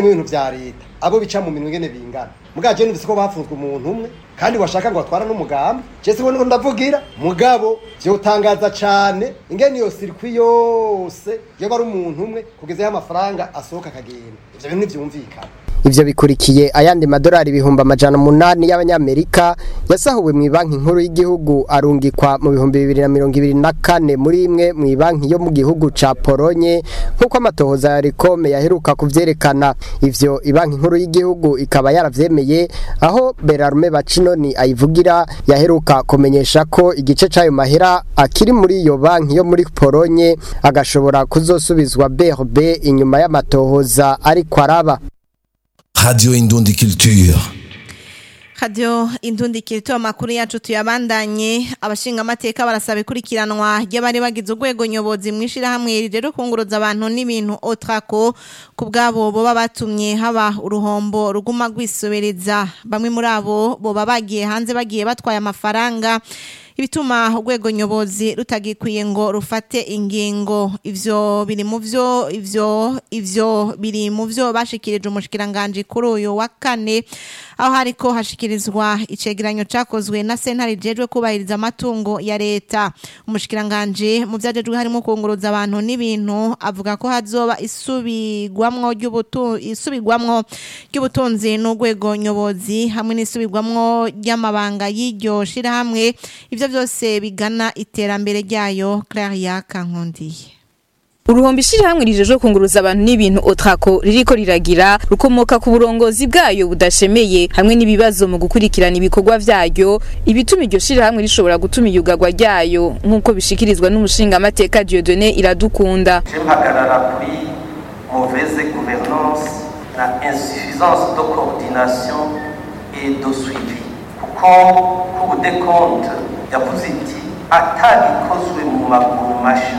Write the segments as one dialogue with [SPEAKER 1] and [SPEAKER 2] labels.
[SPEAKER 1] mu bintu vya leta abo bica mu minwe ngene bingana mugabo je numvise ko bafunzwe umuntu umwe kandi washaka ngo batwara n'umugambi je siko niko ndavugira mugabo vyotangaza cane ingene iyo sirikwi yose yoba ari umuntu umwe kugezaho amafaranga asohoka akagenda ivyo bintu ntivyumvikana
[SPEAKER 2] ivyo bikurikiye ayandi madolari ibihumbi amajana umunani y'abanyamerika yasahuwe mu banki nkuru y'igihugu arungikwa mu bihumbi bibiri na mirongo ibiri na kane muri imwe mu banki yo mu gihugu ca polonye nk'uko amatohoza ya rikome yaheruka kuvyerekana ivyo ibanki nkuru y'igihugu ikaba yaravyemeye aho berarume bacinoni ayivugira yaheruka kumenyesha ko igice c'ayo mahera akiri muri iyo banki yo muri polonye agashobora kuzosubizwa brb inyuma y'amatohoza ariko araba
[SPEAKER 3] Radio Indundi Culture.
[SPEAKER 4] Radio Indundi Kirito makuru yacu tuyabandanye abashinga amateka barasaba ikurikiranwa ry'abari bagize urwego nyobozi mwishira hamwe rero kunguruza abantu n'ibintu otrako kubgabo boba batumye haba uruhombo ruguma gwisobereza bamwe muri abo boba bagiye hanze bagiye batwaye amafaranga ibituma urwego nyobozi rutagikwiye ngo rufate ingingo ivyo biri mu vyo ivyo ivyo biri mu vyo bashikirije umushikiranganje kuri uyu wa kane aho hariko hashikirizwa icegeranyo cakozwe na sentare jejwe kubahiriza amatungo ya leta umushikiranganje mu vyajejwe harimo kunguruza abantu n'ibintu avuga ko hazoba isubigwamwo ry'ubutu isubigwamwo ry'ubutunzi n'urwego nyobozi hamwe n'isubigwamwo ry'amabanga y'iryo shirahamwe ivyo byose bigana iterambere ryayo Claria Kankondiye
[SPEAKER 5] Uruhombi ishirahamwe rijeje kunguruza abantu n'ibintu Otrako ririko riragira rukomoka ku burongozi bwayo budashemeye hamwe n'ibibazo mu gukurikirana ibikorwa vyayo ibituma iryo shirahamwe rishobora gutuma iyugagwa ryayo nk'uko bishikirizwa n'umushinga amateka Dieudonné Iradukunda
[SPEAKER 6] mpagarara kuri mauvaise gouvernance na insuffisance de coordination et de suivi kuko ku decompte yavuze iti atagikozwe mu maguru masha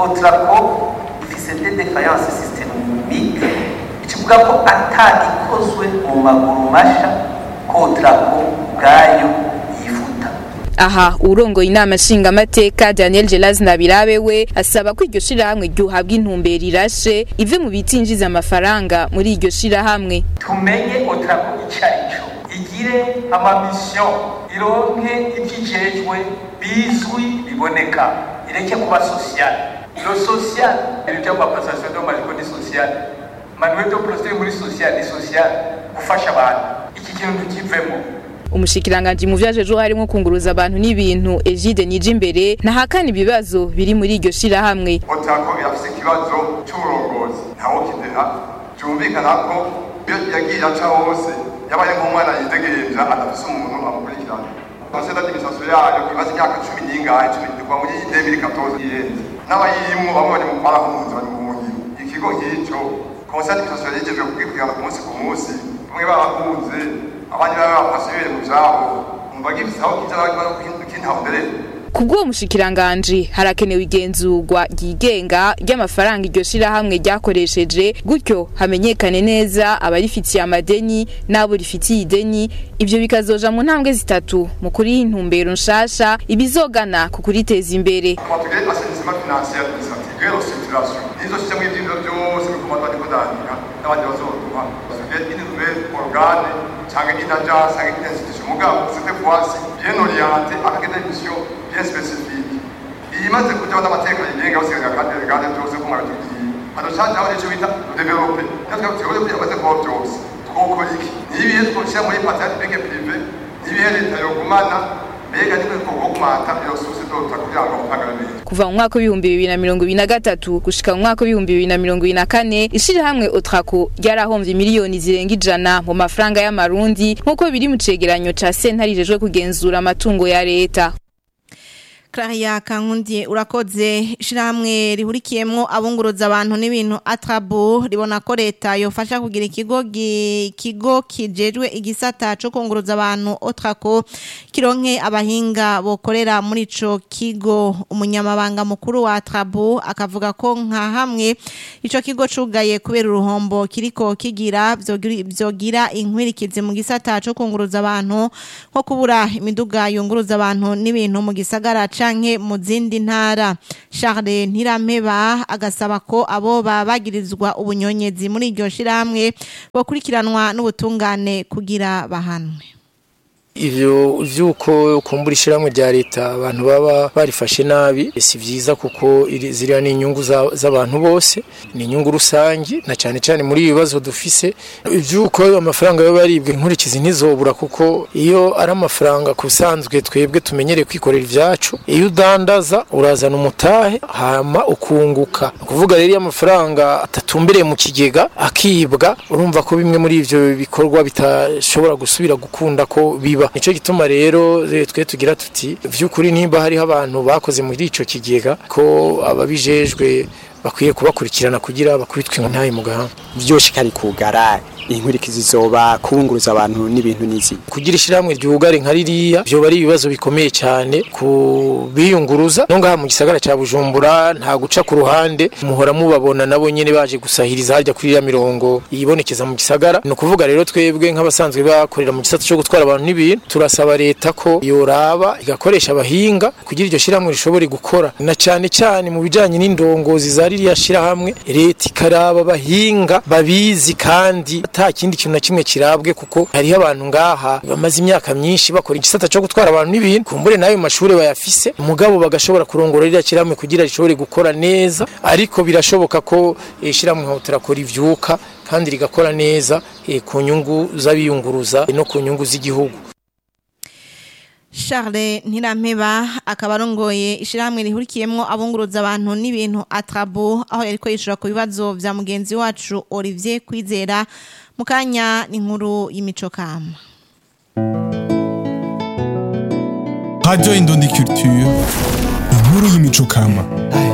[SPEAKER 6] otrako ifise des défaillances systémiques ikivuga ko atagikozwe mu maguru masha ko otrako ubwayo yifuta
[SPEAKER 5] aha urongoye inama nshingamateka Daniel Gelas Nabirabe we asaba ko iryo shirahamwe ryuhabwa intumbero irashe ive mu bitinjiza amafaranga muri iryo shirahamwe
[SPEAKER 6] tumenye otrako icarico igire amamisiyo ironke ivyijejwe bizwi biboneka ireke kuba social lo social ibintu by'amapasasiyo domaliko ni social manuel de procedure muri social ni social gufasha abantu iki kintu tukivemo
[SPEAKER 5] umushikiranganji mu vyajeje harimo kunguruza abantu n'ibintu Egide Nijimbere nahakana ibibazo biri muri iryo shirahamwe
[SPEAKER 7] otako irafise ikibazo c'uburongozi ntawo kideha cyumvikana ko iyo yagiye aca hose yabaye nk'umwana yidegereja adafise umuntu amukurikirana conseil d'administration yayo imaze imyaka cumi n'ingahe cumi kuva muri debiri katoze irenze n'abayirimwo bamwe bari mu barahunze bari mu buhungiro ikigo nk'ico conseil d'administration yigejwe kugikurikirana ku munsi ku munsi bamwe barahunze abandi baba bafashe mu vyabo umva gifise aho kiza kintahodereye
[SPEAKER 5] kubw'uwo mushikiranganji harakenewe igenzurwa ryigenga ry'amafaranga iryo shirahamwe ryakoresheje gutyo hamenyekane neza abarifitiye amadeni n'abo rifitiye ideni ivyo bikazoja mu ntambwe zitatu mu kuriha intumbero nshasha ibizogana ku kuriteza imbere
[SPEAKER 7] tugire assainissement financier administrative et restructuration nizo système y'ivyivyo byose bikoma bariko dandika n'abandi bazoduha tugire une nouvelle organe canke une agence canke une institution mugabo cette fois-ci bien orienté avec des missions bien spécifiques imaze kujaho n'amateka yigenga basigaga kandi regane byose ko mwabitubwiye hadocajaho n'icyo bita develope natwe tugomba kugira amaze kubaho byose twokora iki nibihe twoshyira muri patente publique prive nibihe leta yogumana mbega nimwe twogumata iyo source dota kugira ngo muhagararire
[SPEAKER 5] kuva mu mwaka w'ibihumbi bibiri na mirongo ibiri na gatatu gushika mu mwaka w'ibihumbi bibiri na mirongo ibiri na kane ishirahamwe otrako ryarahomvye miliyoni zirenga ijana mu mafaranga y'amarundi nk'uko biri mu cegeranyo ca sentare ijejwe kugenzura amatungo ya leta
[SPEAKER 4] Claria Kankundi urakoze shiramwe rihurikiyemwo abunguruza abantu n'ibintu atrabo ribona ko leta yofasha kugira ikigo kigo kijejwe igisata cyo kunguruza abantu otrako kironke abahinga bokorera muri ico kigo umunyamabanga mukuru wa atrabo akavuga ko nka hamwe ico kigo cugaye kubera uruhombo kiriko kigira vyogira inkwirikizi mu gisata cyo kunguruza abantu nko kubura imiduga yunguruza abantu n'ibintu mu gisagara ca canke mu zindi ntara Charles Ntirampeba agasaba ko abo babagirizwa ubunyonyezi muri iryo shirahamwe bakurikiranwa n'ubutungane kugira bahanwe
[SPEAKER 8] ivyo vyuko kumbura ishiramwe rya leta abantu baba barifashe nabi si vyiza kuko iri- ziriya ni inyungu za- z'abantu bose ni inyungu rusangi na cane cane muri ibi bibazo dufise ivyuko amafaranga yo baribwe inkurikizi ntizobura kuko iyo ari amafaranga kusanzwe twebwe tumenyereye kwikorera ivyacu iyo udandaza urazana umutahe hama ukunguka ni ukuvuga rero iyo amafaranga atatumbereye mu kigega akibwa urumva ko bimwe muri ivyo bikorwa bitashobora gusubira gukunda ko biba nico gituma rero eh, twe tugira tuti vy'ukuri nimba hariho abantu bakoze muri ico kigega ko ababijejwe bakwiye kubakurikirana kugira bakubitwe ntaye mu gahanga
[SPEAKER 9] byose kari kugara inkurikizi zoba kunguruza abantu n'ibintu n'izi
[SPEAKER 8] kugira ishyirahamwe ryugare nka ririya byoba ari ibibazo bikomeye cyane ku biyunguruza no ngaha mu gisagara cya bujumbura nta guca ku ruhande muhora mubabona nabo nyine baje gusahiriza harya kuri iriya mirongo yibonekeza mu gisagara ni ukuvuga rero twebwe nk'abasanzwe bakorera mu gisata cyo gutwara abantu n'ibintu turasaba leta ko yoraba igakoresha abahinga kugira iryo shyirahamwe rishobore gukora na cyane cyane mu bijyanye n'indongozi za ririya shyirahamwe leta ikaraba abahinga babizi kandi ata kindi kintu na kimwe kirabwe kuko hariho abantu ngaha bamaze imyaka myinshi bakora igisata cyo gutwara abantu n'ibintu kumbure n'ayo mashuri bayafise umugabo bagashobora kurongora ririya shyirahamwe kugira rishobore gukora neza ariko birashoboka ko eh, shyirahamwe nka turakora ivyuka kandi rigakora neza eh, ku nyungu z'abiyunguruza no ku nyungu z'igihugu
[SPEAKER 4] Charles Ntirampeba akaba arongoye ishirahamwe rihurikiyemwo abunguruza abantu n'ibintu atrabu aho yariko yishura ku bibazo vya mugenzi wacu Olivier Kwizera mu kanya n'inkuru y'imico kama
[SPEAKER 10] Radio Indundi Culture, inkuru y'imico kama.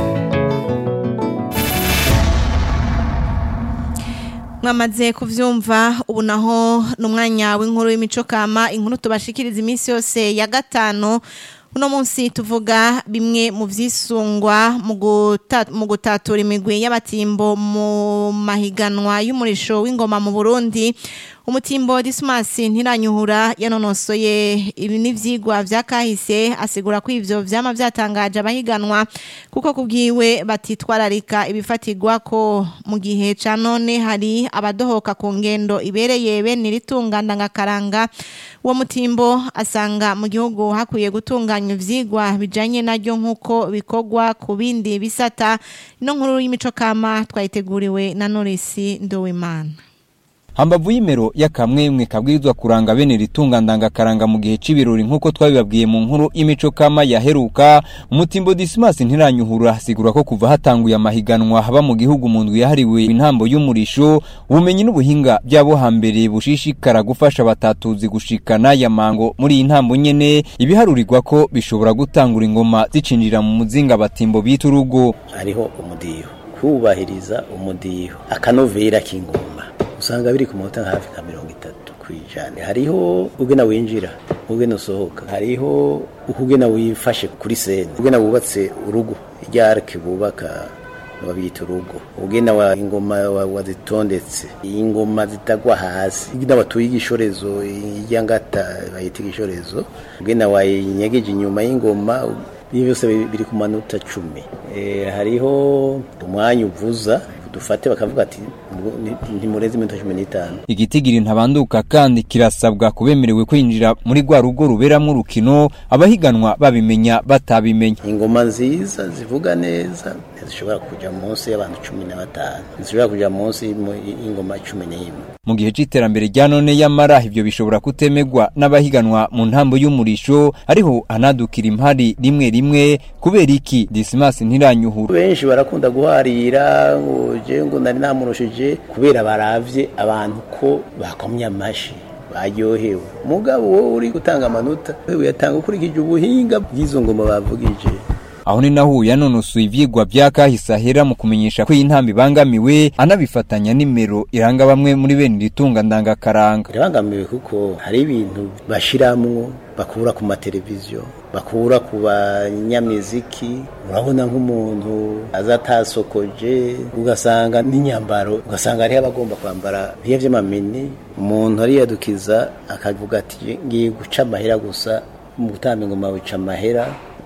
[SPEAKER 4] mwamaze kuvyumva ubu naho n'umwanya w'inkuru y'imico kama inkuru tubashikiriza iminsi yose ya gatanu uno munsi tuvuga bimwe mu vyisungwa mu guta- mu gutatura imigwi y'abatimbo mu mahiganwa y'umurisho w'ingoma mu Burundi umutimbo Dismas ntiranyuhura yanonosoye ibi n'ivyigwa vya kahise asigura ko ivyo vyama vyatangaje abahiganwa kuko kubwiwe batitwararika ibifatirwa ko mu gihe ca none hari abadohoka ku ngendo ibereye bene iritunga ndangakaranga uwo mutimbo asanga mu gihugu hakwiye gutunganywa ivyigwa bijanye naryo nk'uko bikorwa ku bindi bisata ino nkuru y'imico kama twayiteguriwe na Norisi Ndowimana
[SPEAKER 11] hambavu y'imero y'akamwemwe kabwirizwa kuranga bene ritunga ndangakaranga mu gihe c'ibirori nk'uko twabibabwiye mu nkuru y'imico kama yaheruka umutimbo dismas ntiranyuhura asigura ko kuva hatanguye amahiganwa haba mu gihugu mu ndwi yahariwe intambo y'umurisho ubumenyi n'ubuhinga by'abo hambere bushishikara gufasha abatatuzi gushikana ya mango muri iyi ntambo nyene ibiharurirwa ko bishobora gutangura ingoma zicinjira mu muzinga abatimbo bita urugo
[SPEAKER 12] hariho umudiho kubahiriza umudiho akanovera k'ingoma usanga biri ku manota nka hafi nka mirongo itatu ku ijana hariho ugena winjira ugena usohoka hariho ukugena wifashe kuri sene ugena wubatse urugo irya arike bubaka babita urugo ugena wa ingoma wa- wazitondetse ingoma zitagwa hasi ugena watuye igishorezo irya ngata bayita igishorezo ugena wayinyegeje inyuma y'ingoma ibi byose biri biri ku manota cumi Eh, hariho umwanya uvuza dufate bakavuga ati "Ngo ni- ntimurenze iminota cumi n'itanu
[SPEAKER 11] igitigiri ntabanduka kandi kirasabwa kubemerewe kwinjira muri rwa rugo ruberamwo urukino abahiganwa babimenya batabimenya
[SPEAKER 12] ingoma nziza zivuga neza ntizishobora kuja munsi y'abantu cumi na batanu ntizishobora kuja munsi y'ingoma cumi n'imwe
[SPEAKER 11] mu gihe c'iterambere rya none y'amara ivyo bishobora kutemegwa n'abahiganwa mu ntambo y'umurisho ariho anadukira impari rimwe rimwe kubera iki dismas ntiranyuhura
[SPEAKER 12] benshi barakunda guharira ngo je ngo nari namurushije kubera baravye abantu ko bakomye amashi baryohewe mugabo wowe uri gutanga amanota wewe yatanga ukurikije ubuhinga bw'izo ngoma bavugije
[SPEAKER 11] aho ni naho yanonosoye ivyigwa vya kahise ahera mu kumenyesha ko iyi ntambo ibangamiwe anabifatanya nimero iranga bamwe muri bene iritunga ndangakaranga
[SPEAKER 12] birabangamiwe kuko hari ibintu bashiramwo bakura ku mateleviziyo bakura ku banyamiziki urabona nk'umuntu aza atasokoje ugasanga n'inyambaro ugasanga hariho abagomba kwambara biya vy'amamini umuntu ariyadukiza akavuga ati ngiye guca amahera gusa mu gutamba ingoma wica amahera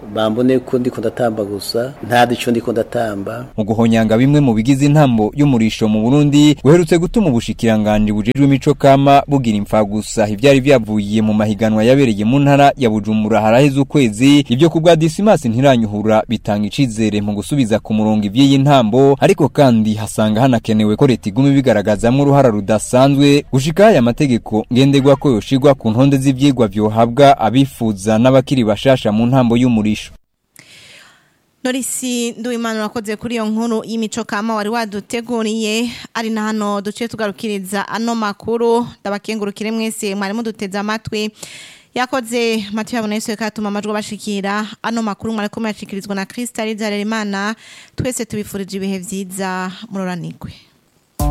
[SPEAKER 12] bambone ko ndiko ndatamba gusa nta dico ndiko ndatamba
[SPEAKER 11] mu guhonyanga bimwe mu bigize intambo y'umurisho mu Burundi guherutse gutuma ubushikiranganje bujejwe imico kama bugira imfa gusa ivyari vyavuye mu mahiganwa yabereye mu ntara ya Bujumbura haraheze ukwezi ibyo kubwa Dismas ntiranyuhura bitanga icizere mu gusubiza ku murongo ivy'iyi ntambo ariko kandi hasanga hanakenewe ko leta igume bigaragazamwo uruhara rudasanzwe gushika aya mategeko ngendegwa ko yoshigwa ku ntonde z'ivyigwa vyohabwa abifuza n'abakiri bashasha mu ntambo y'umurisho
[SPEAKER 4] Norisi Nduwimana urakoze kuri iyo nkuru y'imico kama wari waduteguriye ari na hano duce tugarukiriza ano makuru ndabakengurukire mwese mwari muduteze amatwi yakoze matu yabona yesu katuma amajwi bashikira ano makuru mwari kumwe yashikirizwa na Krista Rizaremana twese tubifurije ibihe vyiza muroranirwe